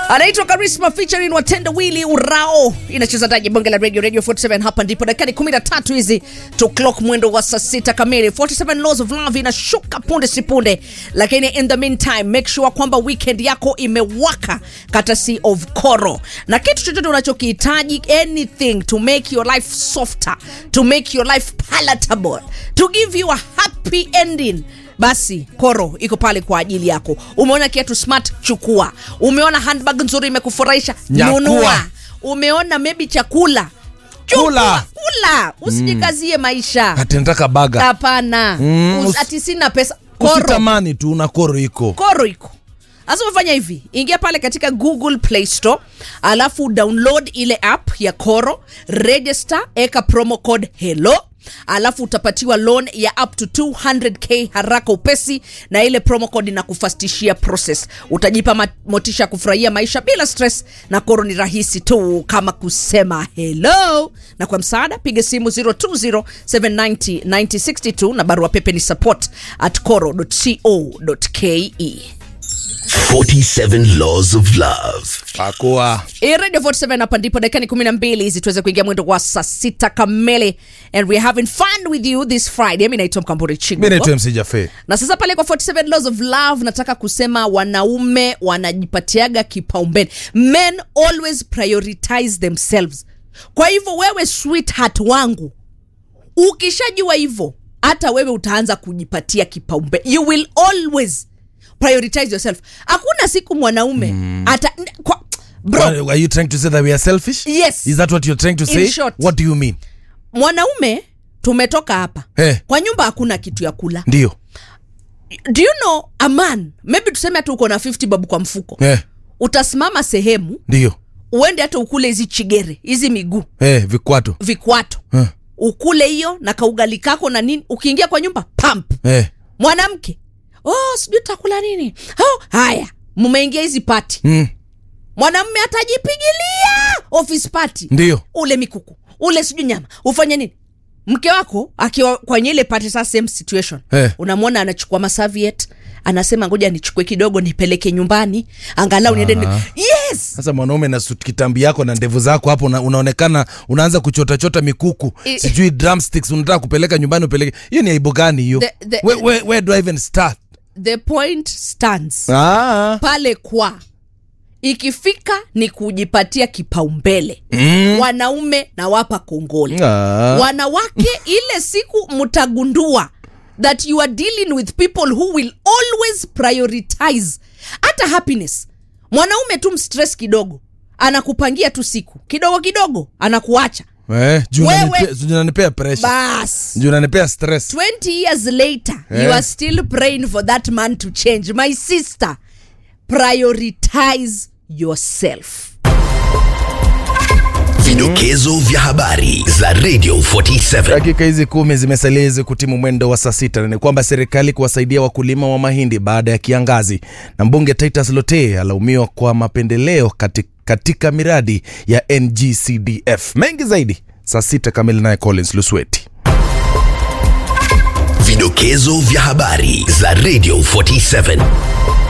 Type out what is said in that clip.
anaitwa Karisma featuring Watenda Willy Urao, inacheza ndani ya bonge la radio radio 47. Hapa ndipo dakika 13 hizi to clock mwendo wa saa sita kamili. 47 laws of love inashuka punde si punde, lakini in the meantime make sure kwamba weekend yako imewaka courtesy of Koro, na kitu chochote unachokihitaji anything to make your life softer, to make your life palatable, to give you a happy ending basi Koro iko pale kwa ajili yako. Umeona kiatu smart, chukua. Umeona handbag nzuri imekufurahisha, Nyakua. nunua. Umeona maybe chakula, chukua, Kula. kula. Usijikazie maisha, ati nataka baga hapana. Mm, Us- usi- ati sina pesa. Koro, usitamani tu na koro iko Koro iko sasa. Umefanya hivi, ingia pale katika Google Play Store, alafu download ile app ya Koro, register, eka promo code hello alafu utapatiwa loan ya up to 200k haraka upesi, na ile promo code inakufastishia process. Utajipa ma- motisha ya kufurahia maisha bila stress, na Koro ni rahisi tu kama kusema hello. Na kwa msaada piga simu 020790962 na barua pepe ni support at coro.co.ke. 47 Laws of Love. pakuwa Hii Radio 47 hapa ndipo dakika ni 12 hizi tuweze kuingia mwendo wa saa sita kamili and we're having fun with you this Friday. Mimi naitwa Mkamburi mi Chingo. naitwa MC Jafe Na sasa pale kwa 47 Laws of Love nataka kusema wanaume wanajipatiaga kipaumbele. Men always prioritize themselves. Kwa hivyo wewe sweetheart wangu ukishajua hivyo hata wewe utaanza kujipatia kipaumbele. You will always prioritize yourself. Hakuna siku mwanaume ata kwa, bro, are you trying to say that we are selfish Yes. is that what you're trying to In say short. what do you mean mwanaume tumetoka hapa Eh. kwa nyumba hakuna kitu ya kula ndio do you know a man maybe tuseme hata uko na 50 babu kwa mfuko eh, utasimama sehemu ndio uende hata ukule hizi chigere hizi miguu eh, vikwato vikwato eh, ukule hiyo na kaugali kako na nini ukiingia kwa nyumba pump eh, mwanamke oh sijui takula nini oh, haya mmeingia hizi pati mm, mwanamme atajipigilia office party ndio ule mikuku ule sijui nyama ufanye nini mke wako akiwa kwenye ile pate saa same situation Eh. unamwona anachukua masaviet anasema ngoja nichukue kidogo nipeleke nyumbani angalau niende ni... yes sasa mwanaume na suit kitambi yako na ndevu zako hapo una, unaonekana unaanza kuchotachota mikuku I- sijui drumsticks unataka kupeleka nyumbani upeleke hiyo ni aibu gani hiyo The- the- where, where, where do I even start the point stands ah, pale kwa ikifika ni kujipatia kipaumbele mm, wanaume na wapa kongole ah. wanawake ile siku mtagundua that you are dealing with people who will always prioritize hata happiness mwanaume tu mstress kidogo anakupangia tu siku kidogo kidogo anakuacha Eh, juu Wewe- unanipea- juu unanipea pressure bas juu unanipea stress 20 years later you Eh. are still praying for that man to change my sister prioritize yourself Vidokezo vya habari za Radio 47. dakika hizi kumi zimesalia hizi kutimu mwendo wa saa sita na ni kwamba serikali kuwasaidia wakulima wa mahindi baada ya kiangazi na mbunge titus lote alaumiwa kwa mapendeleo katika, katika miradi ya ngcdf mengi zaidi saa sita kamili naye collins lusweti Vidokezo vya habari za Radio 47.